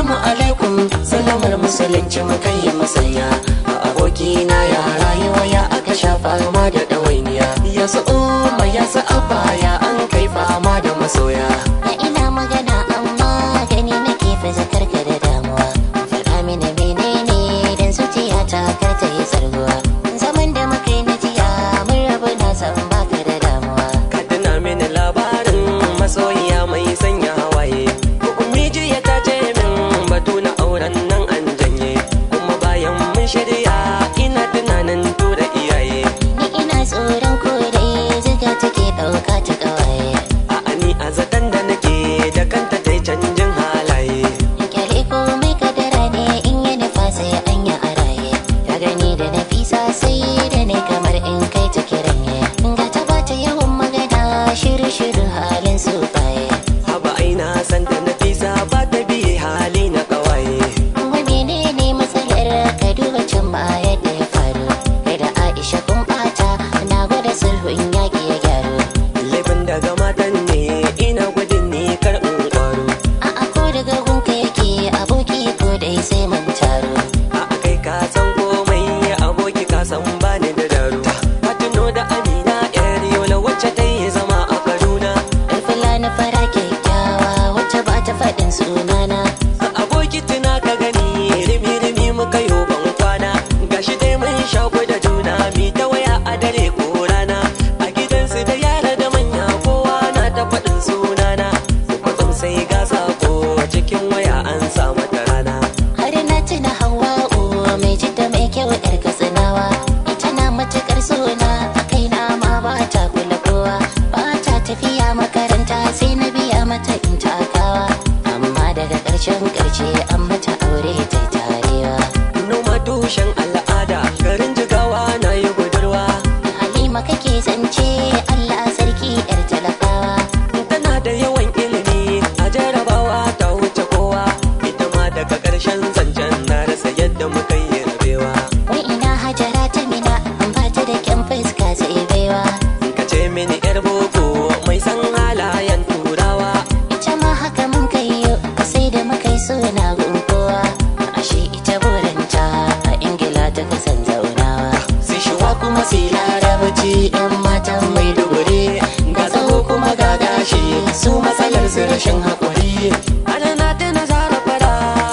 Assalamu alaikum sallamar musulunci mukan yi masanya a abokina ya rayuwa ya aka sha fama da ɗawainiya ya su umma ya su abba ya an kai fama da masoya Na ina magana amma gani nake fa zakarka da damuwa Faɗa mini menene dan zuciya ta kar ta yi sarguwa Zaman da muka yi na jiya mun rabu na san baka da damuwa ka tuna mini labarin masoyiya mai sanya hawaye miji ya ta ce min batu na auren nan an janye kuma bayan mun shirya ina tunanin tura iyaye Ni ina tsoron kodai ziga take ɗauka ta ƙawaye a ni a zaton da nake da kanta ta canjin halaye Kyale komai kadara ne in yi nufa sai an yi a raye Ka gani da nafisa sai da ne kamar in kai ta kiranye Ga ta bata yawan magana shiru-shiru halin su baye haba aina san ta nafisa ba ta biye hali na kawaye Wani ne ne matsalar ka duba can baya da ya faru Kai da Aisha kun bata na gwada sulhun yaƙi ya gyaru laifin daga matan ne ina gudun ne kar in kwaro A'a ko daga gunka yake aboki ko dai sai mun taro a kai ka san komai aboki ka san bani da daru ka tuno da amina yar yola wacce ta yi zama a kaduna Alfila na fara kyakkyawa wacce ba ta faɗin sunana a aboki tuna ka gani rimi rimi muka yo ban kwana gashi dai mun shaku da juna mi ta waya a dare ko rana a gidansu da yara da manya kowa na ta faɗin sunana kwatsam sai ga sako cikin waya an sa mata rana Har na tuna Hawwa'u mai jidda mai kyau yar katsinawa Ita na matuƙar sona a kaina ma ba ta kula kowa Ba ta tafiya makaranta sai na biya mata in takawa Amma daga ƙarshen ƙarshe an mata aure ta tarewa noma tushen al'ada garin jigawa na yi budurwa Halima kake zance Allah sarki yar talakawa tana da yawan ilimi a jarabawa ta wuce kowa ita ma daga ƙarshen zancen na rasa yadda muka yi rabewa Wai ina hajara ta mina an ba ta da kyan fuska sai baiwa ka ce mini yar boko mai san halayen turawa Ita ma haka mun kai yo sai da muka yi suna gunkowa Ashe ita burinta a Ingila ta kasan zaunawa sai shiwa kuma sai larabci yan matan mai duguri ga tsawo kuma ga gashi su matsalar su rashin haƙuri ana na tana zara fara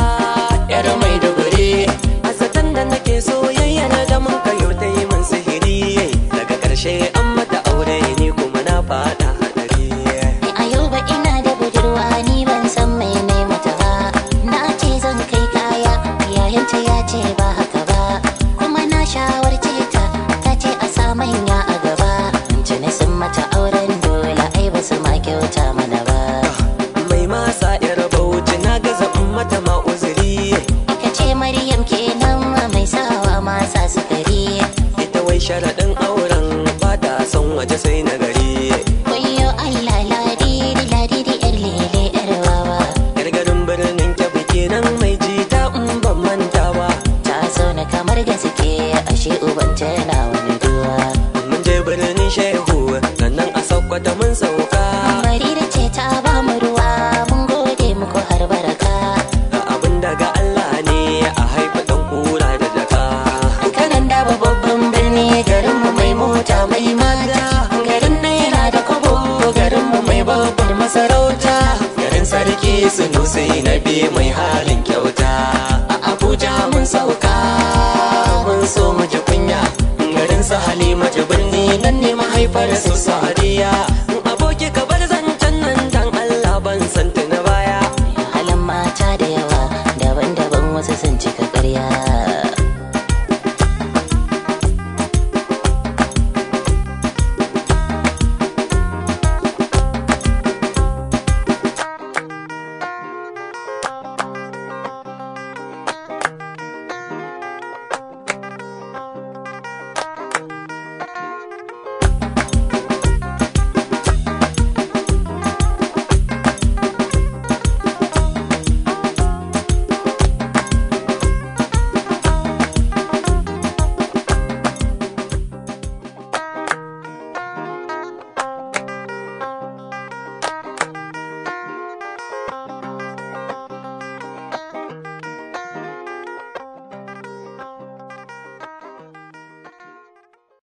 yar mai duguri a zaton da nake soyayya na da mun kayo ta yi min sihiri daga ƙarshe an mata aure ni kuma na fada hadari Ni a yau ba ina da budurwa ni ban san mai ne mata ba Na ce zan kai kaya yayanta ya ce ba haka ba Kuma na shawarce ta ta ce a sa manya a gaba Tuni sun mata auren dole ai ba su ma kyauta mana ba mai masa yar bauchi na gaza in mata ma uzuri Ka ce Maryam kenan mai sawa masa sukari ita wai sharaɗin auren ba ta son waje sai na gari Wayo Allah ladidi ladidi yar lele yar wawa yar garin birnin kyabi kenan mai jita in ban manta ba Ta zauna kamar gaske ashe uban tana wani duwa mun je birnin shehu sannan a saukwata mun sauka Barira ce ta ba mu ruwa mun gode muku har baraka ga abin daga Allah ne a haifa ɗan kura da jaka Kanan da babban birni garin mu mai mota mai mata garin naira da kobo garin mu mai babbar masarauta garin sarki sunusi na biyu mai halin kyauta a abuja mun sauka mun so mu ji kunya garin su halimatu birni nan ne mahaifar su sa